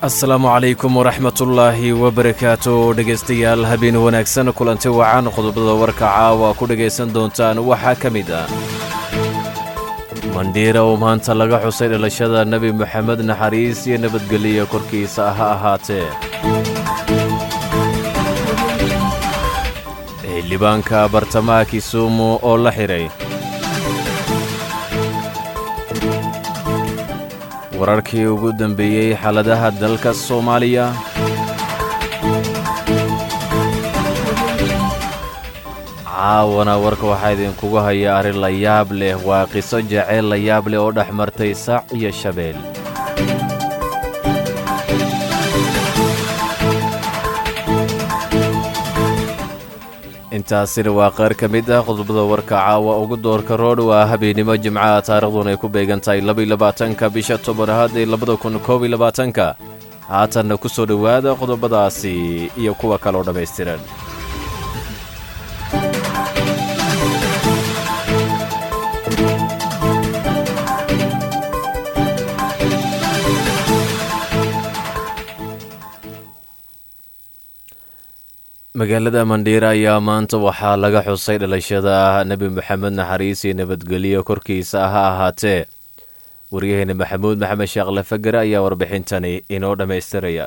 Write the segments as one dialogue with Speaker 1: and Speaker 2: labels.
Speaker 1: asalaamu calaykum waraxmatullaahi wabarakaatu dhegaystayaal habeen wanaagsan kulanti wacan qodobada warka caawa ku dhegaysan doontaan waxaa ka mid ah mandhiira oo maanta laga xusay dhalashada nebi moxamed naxariis iyo nabadgeliya korkiisa ha ahaatee xildhibaanka bartamaha kisumu oo la xidhay wararkii ugu dambeeyey xaaladaha dalka soomaaliya caawana warka waxaa idinkugu haya arrin la yaab leh waa qiso jaceyl la yaab leh oo dhex martay sac iyo shabeel intaasina waa qaar ka mid ah qodobada warka caawa ugu doorka roodh waa habeennimo jimcaha taarikhduun ay ku beegan tahay labaylabaatanka bisha tobanaad ee labada kun koob iyo labaatanka haatanna ku soo dhowaada qodobadaasi iyo kuwa kaloo dhammaystiran magaalada mandhiira ayaa maanta waxaa laga xusay dhalashada nebi moxamed naxariis iyo nabadgelyo korkiisa ha ahaatee waryaheena maxamuud maxamed sheekh lafagare ayaa warbixintani inoo dhammaystiraya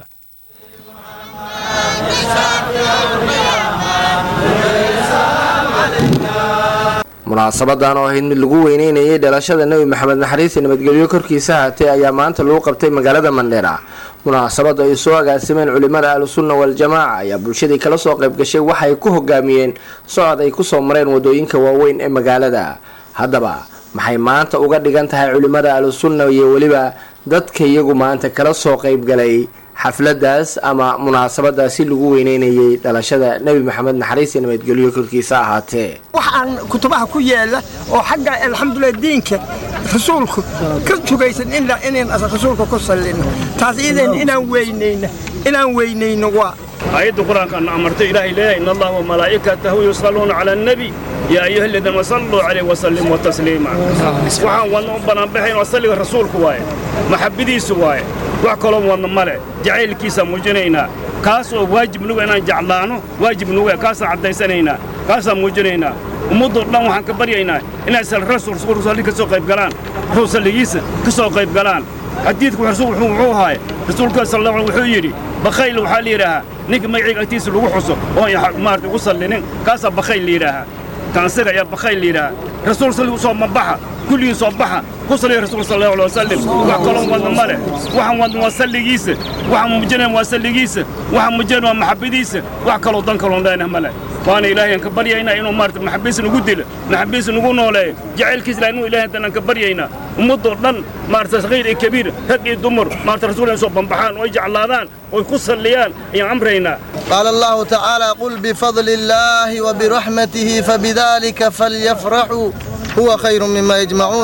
Speaker 2: munaasabadan oo ahayd mid lagu weyneynayay dhalashada nebi maxamed naxariis iyo nabadgelyo korkiisa haatee ayaa maanta lagu qabtay magaalada mandheera munaasabada ay soo agaasimeen culimada ahlusunna waal-jamaaca ayaa bulshadii kala soo qayb gashay waxay ku hogaamiyeen socod ay kusoo mareen wadooyinka waaweyn ee magaalada haddaba maxay maanta uga dhigan tahay culimada ahlusunna iyo weliba dadka iyagu maanta kala soo qaybgalay xafladaas ama munaasabadaasi lagu weyneynayay dhalashada nebi maxamed naxariis iyo nabadgelyo korkiisa ahaatee
Speaker 3: wax aan kutubaha ku yaala oo xagga alxamdulilah diinka rasuulku ka tugaysan inaan rasuulka ku sallino taas idan inaan weynayno inaan weynayno waa
Speaker 4: aayadda qur-aankaana amartay ilaahay leeyahay in allaha wamalaa'ikatahu yusalluuna cala annabi yaa ayuha aladiina salluu calayh wasallimuu tasliima waxaan wadna u banaanbaxayn waa salliga rasuulku waaye maxabbadiisu waaye wax kaloo wadna male jacaylkiisaan muujinaynaa kaas oo waajib nuga inaan jeclaano waajib nuga kaasaan caddaysanaynaa kaasaan muujinaynaa ummaddoo dhan waxaan ka baryaynaa inay rasuulsalli ka soo qayb galaan rasuul salligiisa ka soo qayb galaan xadiidku wuxuu ahaay rasuulka sal wuxuu yidhi bakhayl waxaa la yidhaahaa ninka magacayga agtiisa lagu xuso oon maarata ugu sallinin kaasaa bakhayl la yidhaahaa kaansiga ayaa bakhayl la yidhaahaa rasuul salli soo mabaxa kulligii soo baxa ku salliya rasuul sal allahu alay wasalim wax kaloo wadna ma leh waxaan wadna waa salligiisa waxaan muujinayn waa salligiisa waxaan muujinayn waa maxabbadiisa wax kaloo dan kaloon leenah ma leh waana ilaahayaan ka baryaynaa inuu maarata maxabiis nagu dilo maxabiis nagu nooleeyo jacaylkiis ilahay inuu ilahay haddaan ka baryaynaa ummaddoo dhan maarata saqiir iyo kabiir rag iyo dumar maarata rasuul inay soo bambaxaan oo ay jeclaadaan oo ku salliyaan ayaan amraynaa
Speaker 5: قال الله تعالى قل بفضل الله وبرحمته فبذلك فليفرحوا هو خير مما يجمعون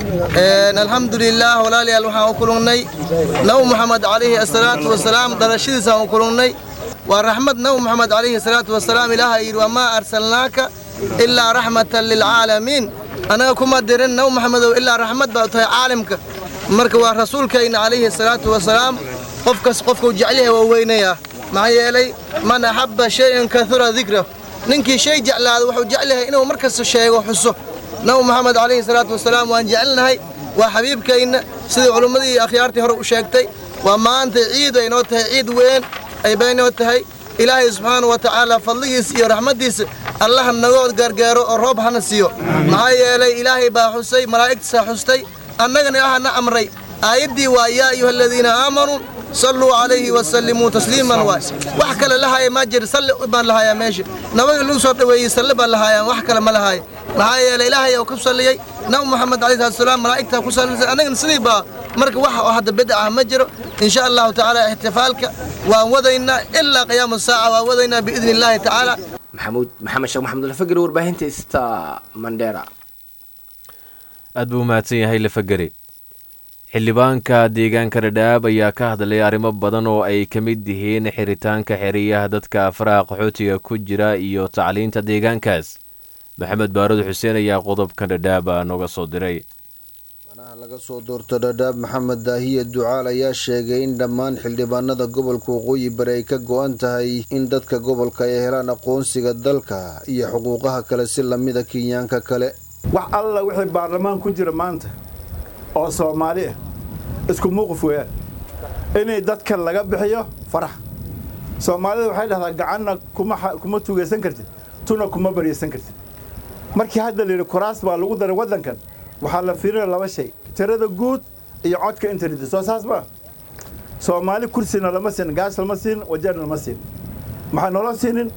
Speaker 5: الحمد لله ولا لي الوحى وكلوني نو محمد عليه الصلاة والسلام درشيد وكلوني ورحمة نو محمد عليه الصلاة والسلام إله وما أرسلناك إلا رحمة للعالمين أنا كما درن نو محمد إلا رحمة بأتها عالمك مركوا رسولك إن عليه الصلاة والسلام قفك قفك وجعله ووينيا maxaa yeelay man axabba shay-an kahura dikra ninkii shay jeclaada wuxuu jeclahay inuu mar kasta sheego xuso nabi moxamed calayhi salaatu wasalaam waan jecelnahay waa xabiibkayna sidii culummadii iyo akhyaartii hore u sheegtay waa maanta ciid ay noo tahay ciid weyn ay baynoo tahay ilaahay subxaana wa tacaala fadligiisa iyo raxmaddiisa allaha nagoo gargaaro oo roob hana siiyo maxaa yeelay ilaahay baa xusay malaa'igtiisaa xustay annagana ilaahana amray aayaddii waa yaa ayuha aladiina aamanuu صلوا عليه وسلموا تسليما واي wax kale la haya ma jir salli baan la haya meesha nabaga lagu soo dhaweeyay salli baan la haya wax kale ma la haya maxaa yeelay ilaahay oo ku salliyay nabi maxamed calayhi salaam malaa'igta ku sallisay anagana sidii baa marka wax oo hadda bidca ah ma jiro insha allahu tacaala ixtifaalka waan wadaynaa ilaa qiyaama saaca waan wadaynaa biidni illaahi tacaala
Speaker 2: maxamuud maxamed sheekh maxamed lafageri warbaahinta ista mandheera
Speaker 1: aad buu mahadsan yahay lafageri xildhibaanka deegaanka dhadhaab ayaa ka hadlay arrimo badan oo ay ka mid yihiin xiritaanka xeriyaha dadka faraha qaxootiga ku jira iyo tacliinta deegaankaas maxamed baarud xuseen ayaa qodobkan dhadhaaba nooga soo diray
Speaker 6: mudanaha laga soo doorto dhadhaab maxamed daahiye ducaal ayaa sheegay in dhammaan xildhibaanada gobolka waqooyi bari ay ka go-an tahay in dadka gobolka ay helaan aqoonsiga dalka iyo xuquuqaha kale si lamida kenyaanka kale
Speaker 7: wax alla wixii baarlamaan ku jira maanta oo soomaali ah isku muuqif weeyaan inay dadka laga bixiyo farax soomaalida waxay dhahdaa gacanna kuma tugaysan kartid tuna kuma baryaysan kartid markii hadda layidhi kuraas baa lagu daray waddankan waxaa la fiirinaya laba shay tirada guud iyo codka internet soo saas ma soomaali kursina lama siin gaas lama siin wajeerna lama siin maxaa noola siinin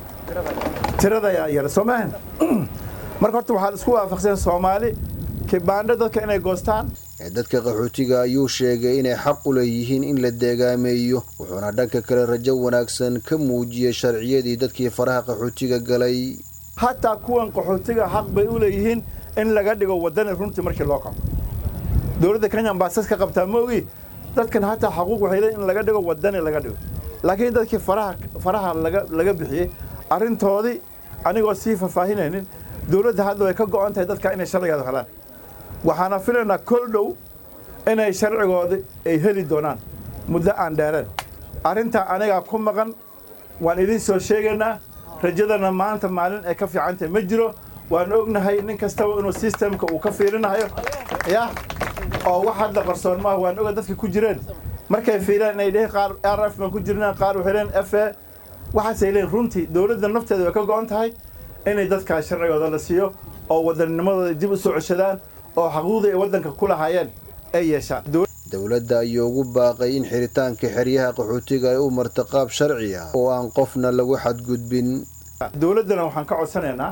Speaker 7: tirada yaa yara soo maahan marka horta waxaa isku waafaqsan soomaali kibaandho dadka inay goostaan
Speaker 6: ee dadka qaxootiga ayuu sheegay inay xaq u leeyihiin in la deegaameeyo wuxuuna dhanka kale rajo wanaagsan ka muujiyey sharciyadii dadkii faraha qaxootiga galay
Speaker 7: hataa kuwan qaxootiga xaq bay u leeyihiin in laga dhigo waddani runtii markii loo kaco dowladda kenya ambaasas ka qabtaa ma ogi dadkan hataa xaquuq waxay leeyihin in laga dhigo waddani laga dhigo laakiin dadkii faraha faraha laga laga bixiyey arrintoodii anigoo sii faahfaahinaynin dowladda hadda way ka go'an tahay dadka inay sharcigeeda helaan waxaana filaynaa kol dhow inay sharcigoodi ay heli doonaan muddo aan dheereen arrintaa anigaa ku maqan waan idiin soo sheegaynaa rajadana maanta maalin ay ka fiican tahay ma jiro waan ognahay nin kastaba inuu sistemka uu ka fiirinayo ya oo wax hadda qarsoon maaha waan oga dadka ku jireen markay fiiraan inay dheheen qaar r f baan ku jirnaan qaar waxay leen f a waxaasay leen runtii dowladda nafteeda way ka go'an tahay inay dadkaas sharcigooda la siiyo oo wadanninimadooda dib u soo ceshadaan oo xaquuqdii ay waddanka ku lahaayeen ay yeeshaan
Speaker 6: dowladda ayaa ugu baaqay in xiritaanka xeryaha qaxootiga ay u marta qaab sharci ah oo aan qofna lagu xadgudbin
Speaker 7: dowladdana waxaan ka codsanaynaa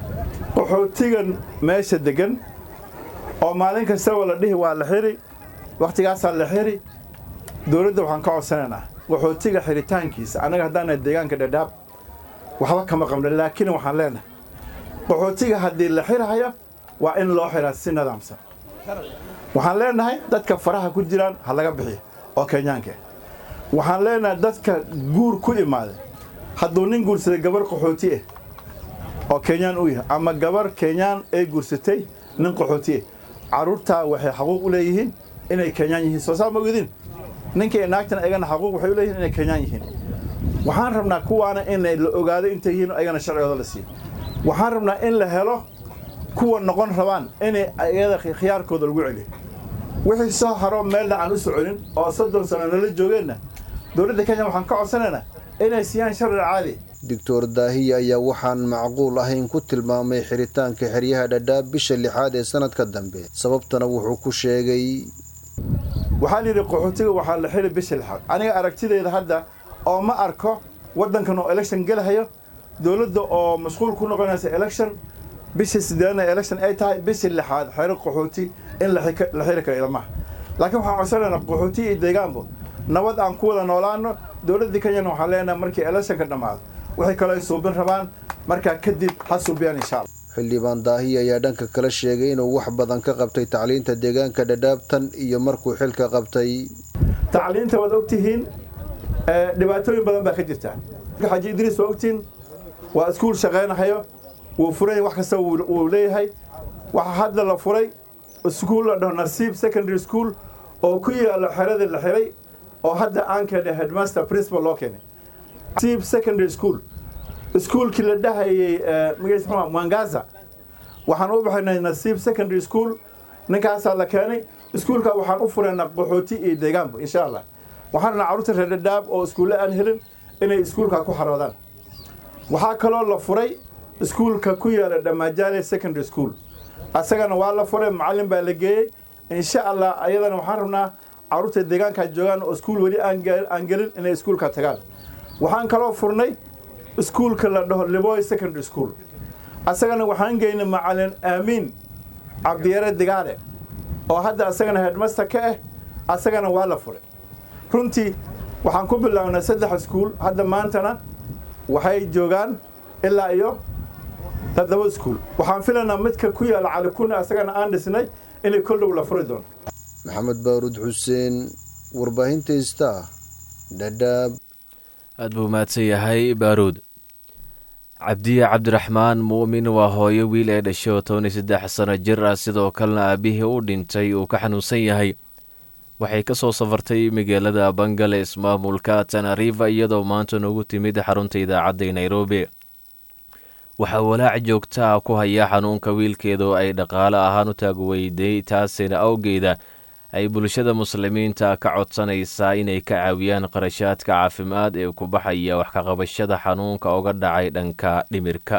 Speaker 7: qaxootigan meesha degan oo maalin kastaba la dhihi waa la xiri wakhtigaasaa la xiri dowladda waxaan ka codsanaynaa qaxootiga xiritaankiisa annaga haddaana deegaanka dhadhaab waxba kama qabna laakiin waxaan leenahay qaxootiga haddii la xirahayo waa in loo xiraa si nidaamsan waxaan leenahay dadka faraha ku jiraan ha laga bixiyo oo kenyaanka waxaan leenahay dadka guur ku imaaday hadduu nin guursaday gabar qaxooti ah oo kenyaan u yahay ama gabar kenyaan ay guursatay nin qaxooti ah carruurtaa waxay xaquuq u leeyihiin inay kenyaan yihiin soo saa ma ogidin ninkii naagtan ayagana xaquuq waxay u leeyihiin inay kenyaan yihiin waxaan rabnaa kuwaana inay la ogaado intay yihiin ayagana sharcigooda la siiyo waxaan rabnaa in la helo kuwa noqon rabaan inay ayada khiyaarkooda lagu celiyo wixii soo haro meelna aan u soconin oo soddon sano nala joogeenna dowladda kenya waxaan ka codsanaynaa inay siiyaan sharci caadi
Speaker 6: doctor daahiya ayaa waxaan macquul ahayn ku tilmaamay xiritaanka xeryaha dhadhaab bisha lixaad ee sanadka dambe sababtana wuxuu ku sheegay
Speaker 7: waxaa layidhi qaxootiga waxaa la xiri bisha lixaad aniga aragtidayda hadda oo ma arko waddankan oo election gelahayo dowladda oo mashquul ku noqonaysa election bisha sideedna election ay tahay bisha lixaad xero qaxooti in la xiri karo ilmaha laakiin waxaan codsanaynaa qaxooti iyo deegaanbo nabad aan ku wada noolaano dowladda kenyana waxaan leenahay markii electionka dhammaado waxay kaloo ay suubin rabaan markaa kadib ha suubiyaan insha allah
Speaker 6: xildhibaan daahiya ayaa dhanka kale sheegay inuu wax badan ka qabtay tacliinta deegaanka dhadhaabtan iyo markuu xilka qabtay
Speaker 7: tacliinta waad ogtihiin dhibaatooyin badan baa ka jirta xaaji idriis waa ogtihiin waa iskuul shaqaynahayo wuu furay wax kasta wuu leeyahay waxaa hadda la furay iskuul la dhaho nasiib secondary school oo ku yaalo xeradii la xiray oo hadda aan keenay headmaster principal loo keenay nasiib secondary school iskuulkii la dhahayay magaciisa muxuu mwangaza waxaan u baxaynay nasiib secondary school ninkaasaa la keenay iskuulka waxaan u furaynaa qaxooti iyo deegaanba insha allah waxaan rabnaa carruurta reer dhadhaab oo iskuulle aan helin inay iskuulka ku xaroodaan waxaa kaloo la furay iskuulka ku yaala dhamaajaale secondary school asagana waa la furay macallin baa la geeyey insha allah ayadana waxaan rabnaa carruurta deegaanka joogaan oo iskuul weli aan gelin inay iskuulka tagaan waxaan kaloo furnay iskuulka la dhaho liboy secondary school asagana waxaan geynay macallin aamiin cabdiyare digaale oo hadda asagana headmaster ka ah asagana waa la furay runtii waxaan ku bilownay saddex iskuul hadda maantana waxay joogaan ilaa iyo toddoba iskuul waxaan filaynaa midka ku yaala calikuna asagana aan dhisnay inay kol dhow la furi doono
Speaker 6: maxamed baaruud xuseen warbaahinta ista dhadhaab
Speaker 1: aad buu mahadsan yahay baaruud cabdiye cabdiraxmaan muumin waa hooyo wiil ee dhashay oo toban iyo saddex sano jir ah sidoo kalena aabihii u dhintay uu ka xanuunsan yahay waxay ka soo safartay magaalada bangale ismaamulka tanariva iyadoo maanta noogu timid xarunta idaacadda ee nairobi waxaa walaac joogta ah ku haya xanuunka wiilkeeda oo ay dhaqaale ahaan u taagweyday taasina awgeeda ay bulshada muslimiinta ka codsanaysaa inay ka caawiyaan qarashaadka caafimaad ee ku baxaya wax ka qabashada xanuunka uga dhacay dhanka dhimirka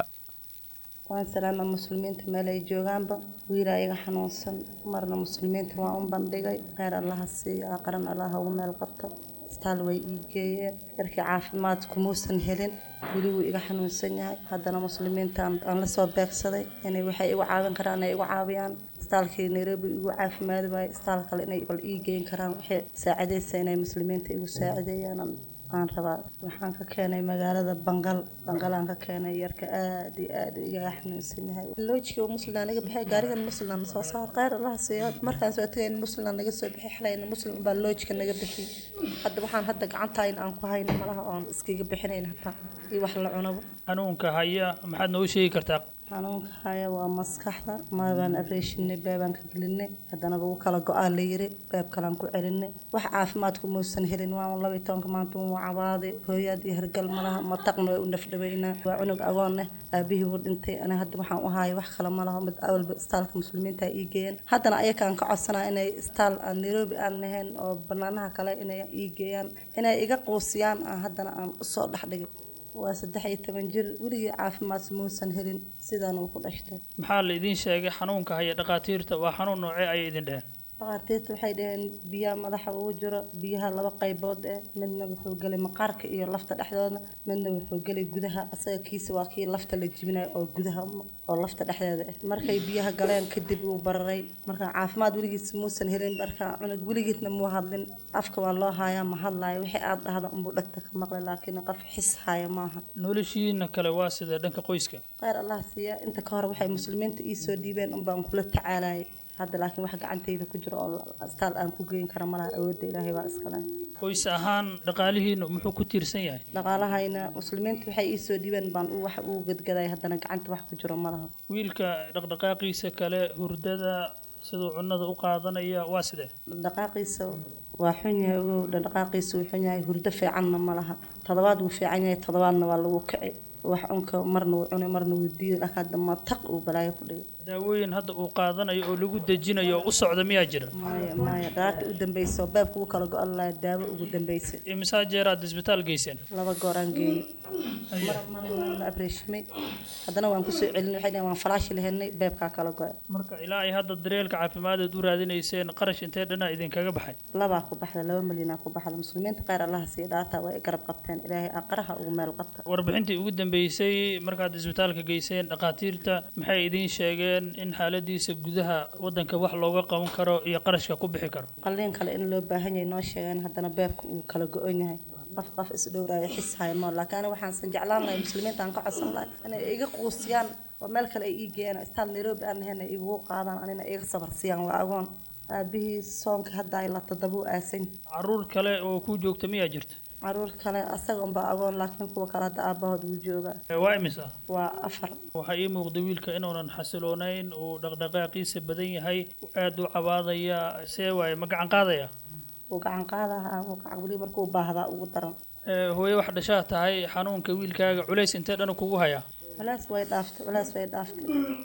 Speaker 8: waan salaama muslimiinta meel ay joogaanba wiilaa iga xanuunsan marna muslimiinta waan u bandhigay kheyr allaha siiyo aqran allaha ugu meel qabto isbitaal way ii geeyeen yarkii caafimaad kumuusan helin weli wuu iga xanuunsan yahay haddana muslimiinta aan la soo beegsaday inay waxay igu caawin karaan ay igu caawiyaan isbitaalkii nairobi igu caafimaadi waaye isbitaal kale inay bal ii geyn karaan waxay saacidaysa inay muslimiinta igu saacideeyaan aan rabaa waxaan ka keenay magaalada bangal bangalaan ka keenay yarka aad iyo aad igaga xanuunsan yahay loojkii muslimna naga baxay gaarigan muslimna soo saar kheyr allaha siiyo markaan soo tagayn muslimna naga soo bixi xalayna muslim baa loojka naga bixi hadda waxaan hadda gacantayn aan ku hayno malaha oon iskaga bixinayn hataa iyo wax la cunabo
Speaker 9: xanuunka haya maxaad noogu sheegi kartaa
Speaker 8: xanuunka haya waa maskaxda marbaan abreeshinay beebaan ka gelinay haddana lagu kala go-aa la yiri beeb kalaan ku celinay wax caafimaadku muusan helin waa laba iyo tobanka maanta wuu cabaaday hooyaad iyo hergal malaha mataqna way u nafdhaweynaa waa cunug agoon leh aabihii wuu dhintay ani hadda waxaan u haaya wax kale malaha mid awalba istaalka muslimiinta ii geeyeen haddana ayakaan ka codsanaa inay istaal aan nairobi aan lahayn oo banaanaha kale inay ii geeyaan inay iga quusiyaan aan haddana aan usoo dhexdhigay waa saddex iyo toban jir weligii caafimaad muusan helin sidaan uu ku dhashtay
Speaker 9: maxaa la idiin sheegay xanuunka haya dhakhaatiirta waa xanuun noocee ayay idin dheheen
Speaker 8: dhakhaatiirta waxay dhaheen biyaha madaxa ugu jiro biyaha laba qaybood eh midna wuxuu gelay maqaarka iyo lafta dhexdooda midna wuxuu gelay gudaha asaga kiisa waa kii lafta la jibinayo oo gudaha oo lafta dhexdeeda ah markay biyaha galeen kadib wuu bararay marka caafimaad weligiis muusan helin marka cunug weligiisna muu hadlin afka waa loo haayaa ma hadlaayo wixii aad dhahda unbuu dhagta ka maqlay laakiin qof xis haya maaha
Speaker 9: noloshiina kale waa sidee dhanka qoyska
Speaker 8: kheyr allah siiya inta ka hor waxay muslimiinta ii soo dhiibeen unbaan kula tacaalayay hadda laakiin wax gacantayda ku jiro oo astaal aan ku geyn kara malaha awoodda ilaahay baa iskale
Speaker 9: qoys ahaan dhaqaalihiinu muxuu ku tiirsan yahay
Speaker 8: dhaqaalahayna muslimiinta waxay ii soo dhiibeen baan u wax ugu gadgaday haddana gacanta wax ku jiro malaha
Speaker 9: wiilka dhaqdhaqaaqiisa kale hurdada siduu cunnada u qaadanaya waa sidee
Speaker 8: dhaqdhaqaaqiisa waa xun yahay ogow dhaqdhaqaaqiisa wuu xun yahay hurdo fiicanna ma laha todobaad wuu fiican yahay todobaadna waa lagu kici wax cunka marna wuu cunay marna wuu diiday laakiin hadda ma taq uu balaayo ku dhigay
Speaker 9: daawooyin hadda uu qaadanayo oo lagu dejinayo oo u socda miyaa jira
Speaker 8: maya maya dhaarta u dambaysa oo baabka ugu kala go-an lahaa daawo ugu dambaysa
Speaker 9: imisaa jeeraad isbitaal geyseen
Speaker 8: laba goor aan geeyey mar mar waan la abreeshimay haddana waan kusoo celinay waxay dhaheen waan falaashi lahelnay beebkaa kala go-ay
Speaker 9: marka ilaa ay hadda dareelka caafimaadaad u raadinayseen qarash intee dhanaa idinkaga baxay
Speaker 8: labaa ku baxda laba milyanaa ku baxda muslimiinta kheyr allaha siiya dhaartaa waa i garab qabteen ilaahay aqraha ugu meel qabta
Speaker 9: warbixintii ugu dambeysay markaad isbitaalka geyseen dhakhaatiirta maxay idiin sheegeen in xaaladiisa gudaha wadanka wax looga qaban karo iyo qarashka ku bixi karo
Speaker 8: qalliin kale in loo baahan yahay noo sheegeen haddana beebka uu kala go-on yahay qof qof isdhowraayo xis haymo laakiin aniga waxaan jeclaan lahay muslimiinta aan ka codsan lahay inay iga quusiyaan oo meel kale ay ii geeyaan istaal nairobi aan lahayn ay igu qaadaan anina iga sabar siiyaan waa agoon aabihii soonka hadda ay la toddoba u aasan
Speaker 9: caruur kale oo kuu joogta miyaa jirta
Speaker 8: caruur kale asaga unbaa agoon laakiin kuwa kale hadda aabahood wuu joogaa
Speaker 9: waa imisa
Speaker 8: waa afar
Speaker 9: waxaa ii muuqda wiilka inuunan xasiloonayn uu dhaqdhaqaaqiisa badan yahay aada u cabaadaya see waaye ma gacan qaadaya
Speaker 8: wuu gacan qaadaha wuu gacan weli markuu baahdaa ugu daran
Speaker 9: hooye wax dhashaa tahay xanuunka wiilkaaga culays intee dhan kugu hayaa
Speaker 8: walaas way dhaaftay walaas way dhaaftay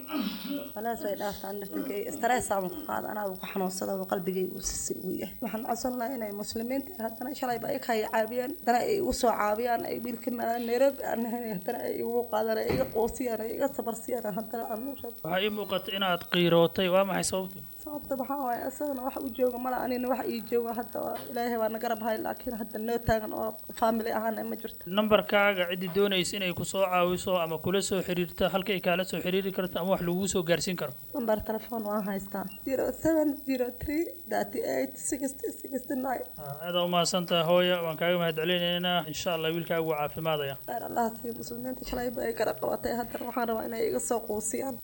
Speaker 8: walaas way dhaaftay an naftinkay stress aan ku qaada anaa ugu xanuunsada oo qalbigay uu sisi uu yahay waxaan codsan lahaa inay muslimiinta haddana shalayba ay kaya caabiyaan haddana ay igu soo caabiyaan ay wiilka maala nairobi aan nahayn haddana ay igu qaadaan ay iga qoosiyaan ay iga sabarsiyaan haddana aan nuusha
Speaker 9: waxaa ii muuqata inaad qiirootay waa maxay sababtu
Speaker 8: sababta waxaa waaye isagana wax u jooga mala anina wax ii jooga hadda ilaahay baa nagarab hay laakiin hadda noo taagan oo family ahaan ma jirto
Speaker 9: nambarkaaga ciddii doonaysa inay ku soo caawiso ama kula soo xiriirto halka ay kaala soo xiriiri karto ama wax laguu soo gaarsiin karo
Speaker 8: nambar telefoon waan haystaa zero seven zero three thirty eight sixty sixty nine
Speaker 9: aada u mahadsantaha hooya waan kaaga mahad celinaynaa insha allah wiilkaagu waa caafimaadaya
Speaker 8: khayr allah siiyo muslimiinta shalayba ay garab qabatay haddana waxaan rabaa inay iga soo quusiyaan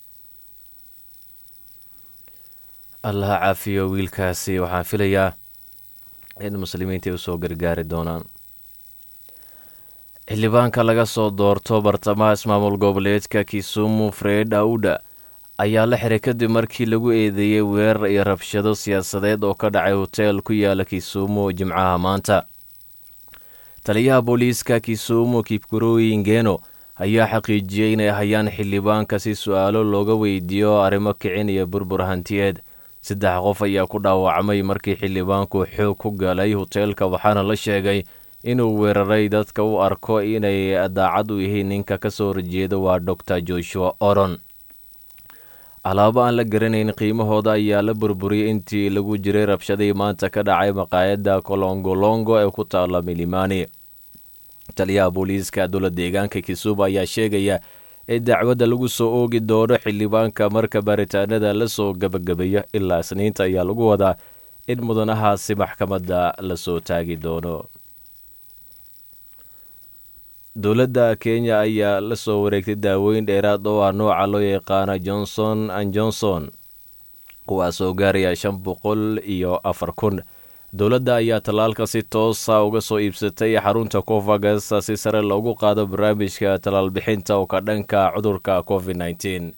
Speaker 1: allaha caafiyo wiilkaasi waxaan filayaa in muslimiinta ay usoo gargaari doonaan xildhibaanka laga soo doorto bartamaha ismaamul goboleedka kisumu fred auda ayaa la xiray kadib markii lagu eedeeyey weerar iyo rabshado siyaasadeed oo ka dhacay hoteel ku yaala kisumu jimcaha maanta taliyaha booliiska kisumu kipkuroi ngeno ayaa xaqiijiyey inay hayaan xildhibaanka si su-aalo looga weydiiyo arrimo kicin iyo burbur hantiyeed saddex qof ayaa ku dhaawacmay markii xildhibaanku xoog ku galay hoteelka waxaana la sheegay inuu weeraray dadka u arko inay daacad u yihiin ninka ka soo horjeeda waa doctor joshua oron alaabo aan la garanayn qiimahooda ayaa la burburiyey intii lagu jiray rabshadii maanta ka dhacay maqaayadda kolongolongo ee ku taala milimani taliyaha booliiska dowla deegaanka kisumu ayaa sheegaya in dacwadda lagu soo oogi doono xildhibaanka marka baaritaanada la soo gebagabeeyo ilaa isniinta ayaa lagu wadaa in mudanahaasi maxkamadda la soo taagi doono dowladda kenya ayaa la soo wareegtay daaweyn dheeraad oo ah nooca loo yaqaano johnson an johnson kuwaasoo gaaraya shan boqol iyo afar kun dowladda ayaa tallaalka si toosa uga soo iibsatay xarunta covagas si sare loogu qaado barnaamijka tallaalbixinta oo ka dhanka cudurka covid nteen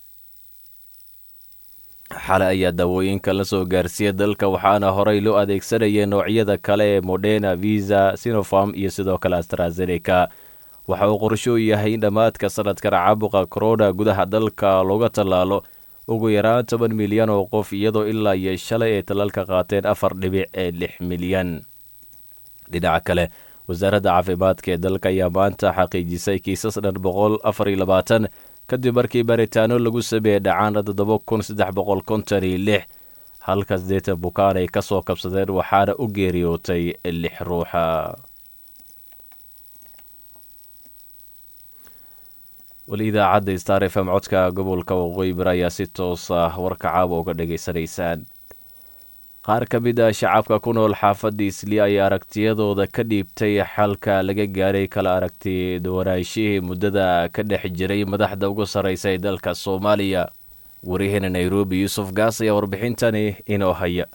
Speaker 1: xale ayaa daawooyinka la soo gaarsiiyey dalka waxaana horey loo adeegsanayay noocyada kale ee modena visa sinopharm iyo sidoo kale astrazeneca waxa uu qorsho u yahay in dhammaadka sanadkan caabuqa korona gudaha dalka looga tallaalo ugu yaraan toban milyan oo qof iyadoo ilaa iyo shalay ay tallaalka qaateen afar dhibic ee lix milyan dhinaca kale wasaaradda caafimaadka ee dalka ayaa maanta xaqiijisay kiisas dhan boqol afar iyo labaatan kadib markii baaritaano lagu sameeyey dhacaana toddoba kun saddex boqol konton iyo lix halka sideetan bukaan ay ka soo kabsadeen waxaana u geeriyootay lix ruuxa weli idaacadda star f m codka gobolka waqooyi bari ayaa si toos ah warka caawa uga dhagaysanaysaan qaar ka mid ah shacabka ku nool xaafadda isli ayaa aragtiyadooda ka dhiibtay xalka laga gaaray kala aragti duwanaashihii muddada ka dhex jiray madaxda ugu sarraysa ee dalka soomaaliya wariyaheena nairobi yuusuf gaas ayaa warbixintani inoo haya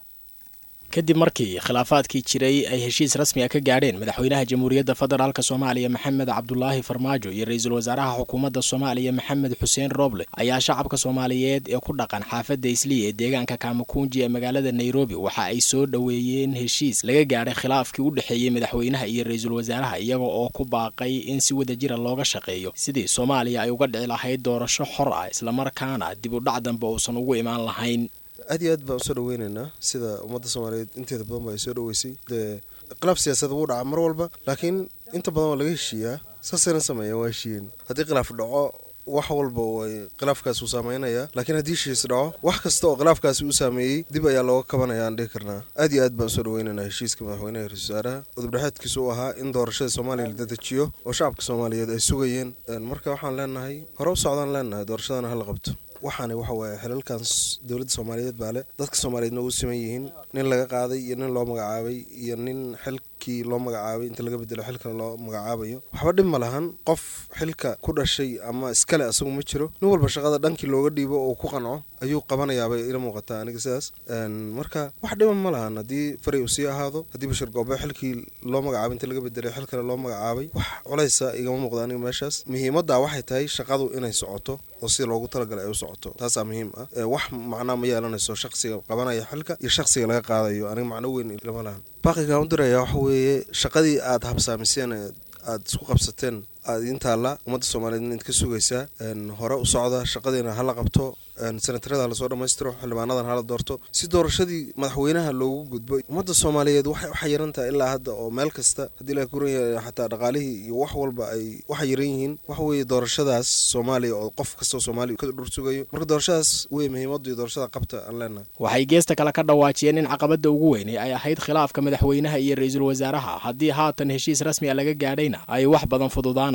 Speaker 10: kadib markii khilaafaadkii jiray ay heshiis rasmiga ka gaadheen madaxweynaha jamhuuriyadda federaalk soomaaliya maxamed cabdulaahi farmaajo iyo ra-iisul wasaaraha xukuumadda soomaaliya maxamed xuseen rooble ayaa shacabka soomaaliyeed ee ku dhaqan xaafadda islii ee deegaanka kaamakuunji ee magaalada nairobi waxa ay soo dhoweeyeen heshiis laga gaadhay khilaafkii u dhexeeyey madaxweynaha iyo ra-iisul wasaaraha iyaga oo ku baaqay in si wadajira looga shaqeeyo sidii soomaaliya ay uga dhici lahayd doorasho xor ah islamarkaana dib u dhac dambe uusan ugu imaan lahayn
Speaker 11: aad iyo aad baan usoo dhaweynaynaa sida ummadda soomaaliyeed inteeda badan ba ay soo dhaweysay dee khilaaf siyaasada wuu dhaca mar walba laakiin inta badan waa laga heshiiyaa saasayna sameeyaan waa heshiiyeen haddii khilaaf dhaco wax walba way khilaafkaasi uu saameynayaa laakiin haddii heshiis dhaco wax kasta oo khilaafkaasi uu saameeyey dib ayaa looga kabanaya aan dhihi karnaa aad iyo aad baan usoo dhaweynaynaa heshiiska madaxweynaha ra-isul wasaaraha udubdhexeedkiisu uu ahaa in doorashada soomaaliya la dedejiyo oo shacabka soomaaliyeed ay sugayeen marka waxaan leenahay hore u socdaan leenahay doorashadana hala qabto waxaana waxa waaye xilalkan dowladda soomaaliyeed baa leh dadka soomaaliyeedna u siman yihiin nin laga qaaday iyo nin loo magacaabay iyo nin xilkii loo magacaabay inta laga bedelo xilkale loo magacaabayo waxba dhib ma lahan qof xilka ku dhashay ama iskale asagu ma jiro nin walba shaqada dhankii looga dhiibo oo ku qanco ayuu qabanayaabay ila muuqataa aniga sidaas marka wax dhiba ma lahan haddii faray uu sii ahaado haddii bashir goobe xilkii loo magacaabay inta laga bedelay xil kale loo magacaabay wax culaysa igama muuqda aniga meeshaas muhiimadda waxay tahay shaqadu inay socoto oo sida loogu talagalay ay u socoto taasaa muhiim ah wax macnaa ma yeelanayso shaqsiga qabanaya xilka iyo shaqsiga laga qaadayo aniga macno weyn lama lahan baaqigaan u diraya waxa weeye shaqadii aad habsaamiseen aad isku qabsateen aad idiin taalla ummadda soomaaliyeed id ka sugaysaa hore u socda shaqadiina hala qabto senatarada lasoo dhammaystiro xildhibaanadan hala doorto si doorashadii madaxweynaha loogu gudbo ummadda soomaaliyeed waxay u xayiran tahay ilaa hadda oo meel kasta haddii la kuran yahay xataa dhaqaalihii iyo wax walba ay u xayiran yihiin waxa weeye doorashadaas soomaaliya oo qof kastoo soomaaliya ka dhur sugayo marka doorashadaas wey muhiimaddu iyo doorashada qabta aan leenahay
Speaker 10: waxay geesta kale ka dhawaajiyeen in caqabadda ugu weynay ay ahayd khilaafka madaxweynaha iyo ra-iisul wasaaraha haddii haatan heshiis rasmi a laga gaadhayna ay wax badan fududaanay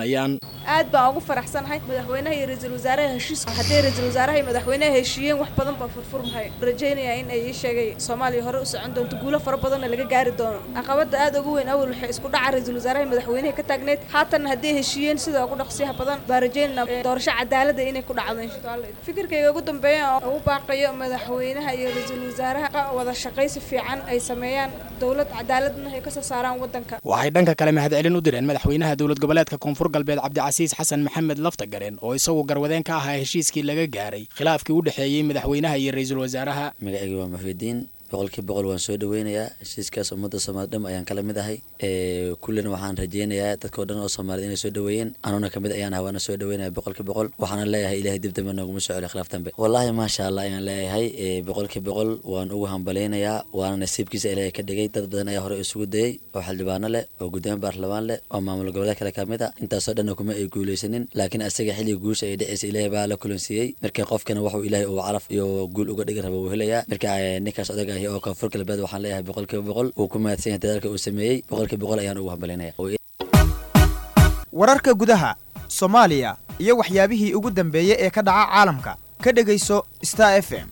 Speaker 10: qaadanayaan
Speaker 12: aad baan ugu faraxsanahay madaxweynaha iyo ra-iisul wasaaraha heshiis hadday ra-iisul wasaaraha iyo madaxweynaha heshiiyeen wax badan baa furfurmahay rajaynayaa in ay ii sheegay soomaaliya hore u socon doonto guulo fara badanna laga gaari doono caqabada aad ugu weyn awal waxay isku dhaca ra-iisul wasaaraha iyo madaxweynaha ka taagneed haatanna hadday heshiiyeen sida ugu dhaqsiyaha badan baa rajaynayna doorasho cadaalada inay ku dhacdo insha allah fikirkayga ugu dambeeya oo ugu baaqayo madaxweynaha iyo ra-iisul wasaaraha wada shaqaysi fiican ay sameeyaan dowlad cadaaladna ay kasoo saaraan wadanka
Speaker 10: waxay dhanka kale mahadcelin u direen madaxweynaha dowlad goboleedka koonfur galbeed cabdicasiis xasan maxamed laftagareen oo isagu garwadeen ka ahaa heshiiskii laga gaaray khilaafkii u dhexeeyey madaxweynaha iyo ra-iisul wasaaraha
Speaker 13: magacayga waa muxuudiin boqolkii boqol waan soo dhaweynayaa heshiiskaas ummadda soomaalid dham ayaan kala mid ahay kullina waxaan rajeynayaa dadkao dhan oo soomaaliyed inay soo dhaweeyeen anuna kamid ayaan ahaa waana soo dhaweynaya boqolkii boqol waxaana leeyahay ilahay dib dambe nooguma soo celi khilaaf dambe wallaahi maasha allah ayaan leeyahay boqolkii boqol waan ugu hambaleynayaa waana nasiibkiisa ilaahay ka dhigay dad badan ayaa hore isugu dayey oo xildhibaano leh oo gudoomiye baarlamaan leh oo maamul goboleed kale kamid a intaasoo dhanna kuma ay guuleysanin laakiin asaga xilliga guusha ay dhaceysa ilaahay baa la kulansiiyey marka qofkana wuxuu ilaahay uu calaf iyo guul uga dhigi raba uu helayaa marka ninkaas odaga ahi oo koonfur galbeed waxaan leeyahay boqolkiiba boqol uu ku mahadsan yahay dadaalka uu sameeyey boqolkiiba boqol ayaan ugu hambalinaya
Speaker 14: wararka gudaha soomaaliya iyo waxyaabihii ugu dambeeyey ee ka dhaca caalamka ka dhegayso star f m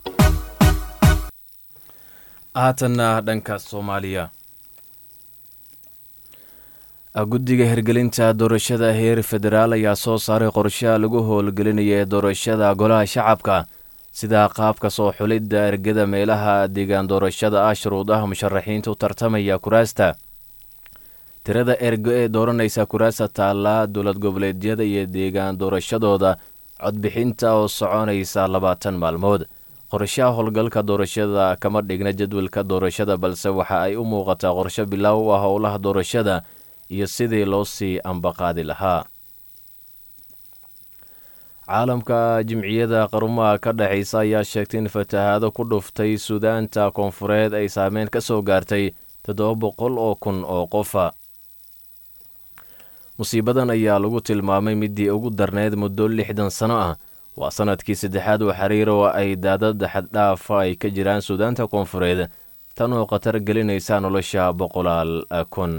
Speaker 1: haatanna dhanka soomaaliya guddiga hirgelinta doorashada heer federaal ayaa soo saaray qorshaha lagu howlgelinaya ee doorashada golaha shacabka sida qaabka soo xulidda ergada meelaha deegaan doorashada ah shuruudaha musharaxiinta u tartamaya kuraasta tirada ergo ee dooranaysa kuraasta taalla dowlad goboleedyada iyo deegaan doorashadooda codbixinta oo soconaysa labaatan maalmood qorshaha howlgalka doorashada kama dhigna jadwalka doorashada balse waxa ay u muuqataa qorsho bilaaw u ah howlaha doorashada iyo sidii loo sii ambaqaadi lahaa caalamka jimciyada qarumaha ka dhexaysa ayaa sheegtay in fatahaado ku dhuftay suudaanta koonfureed ay saameyn ka soo gaartay toddoba boqol oo kun oo qofa musiibadan ayaa lagu tilmaamay midii ugu darneyd muddo lixdan sano ah waa sanadkii saddexaad oo xiriir oo ay daadad xaddhaafa ay ka jiraan suudaanta koonfureed tan oo khatar gelinaysa nolosha boqolaal kun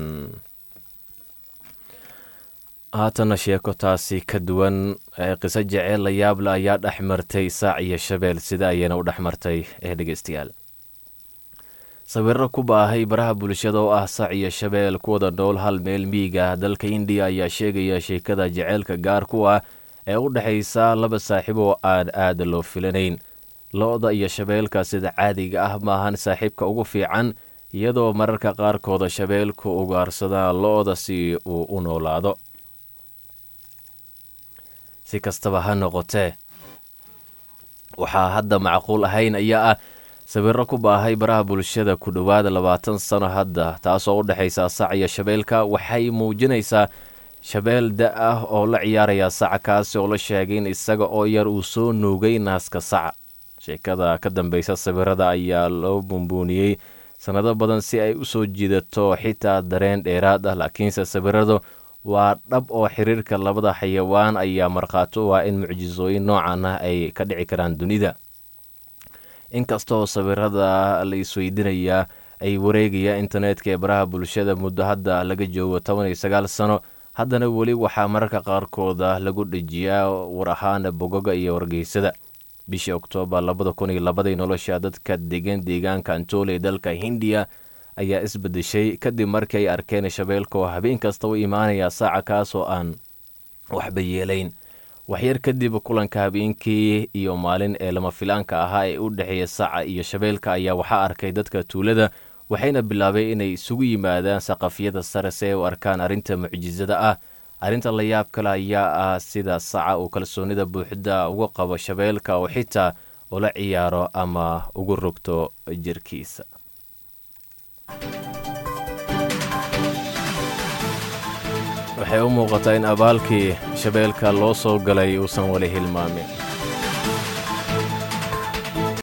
Speaker 1: haatana sheeko taasi ka duwan qiso jeceel la yaable ayaa dhex martay saac iyo shabeel sida ayayna u dhex martay ee dhegeystayaal sawirro ku baahay baraha bulshada oo ah sac iyo shabeel kuwada nool hal meel miiga dalka indiya ayaa sheegaya sheekada jeceylka gaar ku ah ee u dhexaysa laba saaxiib oo aan aada loo filanayn lo-da iyo shabeelka sida caadiga ah maahan saaxiibka ugu fiican iyadoo mararka qaarkooda shabeelku ugaarsadaan lo-da si uu u noolaado si kastaba ha noqotee waxaa hadda macquul ahayn ayaa ah sawirro ku baahay baraha bulshada ku dhowaada labaatan sano hadda taasoo u dhexaysa sac iyo shabeelka waxay muujinaysaa shabeel da ah oo la ciyaaraya saca kaasi oo la sheegay in isaga oo yar uu soo nuugay naaska saca sheekada ka dambaysa sawirada ayaa loo bumbuuniyey sannado badan si ay u soo jiidato xitaa dareen dheeraad ah laakiinse sawiradu waa dhab oo xiriirka labada xayawaan ayaa markhaati u ah in mucjisooyin noocan ah ay ka dhici karaan dunida inkastaoo sawirada la isweydinayaa ay wareegaya internetka ee baraha bulshada muddo hadda laga joogo toban iyo sagaal sano haddana weli waxaa mararka qaarkooda lagu dhejiyaa war ahaana bogoga iyo wargeysada bishii oktoobar labada kun iyo labadii nolosha dadka degan deegaanka antole ee dalka hindiya ayaa isbedeshay kadib markii ay arkeen shabeelka oo habeen kasta u imaanaya saaca kaas oo aan waxba yeelayn waxyar kadib kulanka habeenkii iyo maalin ee lama filaanka ahaa ee u dhexeeya saca iyo shabeelka ayaa waxaa arkay dadka tuulada waxayna bilaabay inay isugu yimaadaan saqafyada sare si ay u arkaan arrinta mucjisada ah arrinta la yaab kale ayaa ah sida saca uu kalsoonida buuxda uga qabo shabeelka oo xitaa ula ciyaaro ama ugu rogto jirkiisa waxay u muuqataa in abaalkii shabeelka loo soo galay uusan weli hilmaamin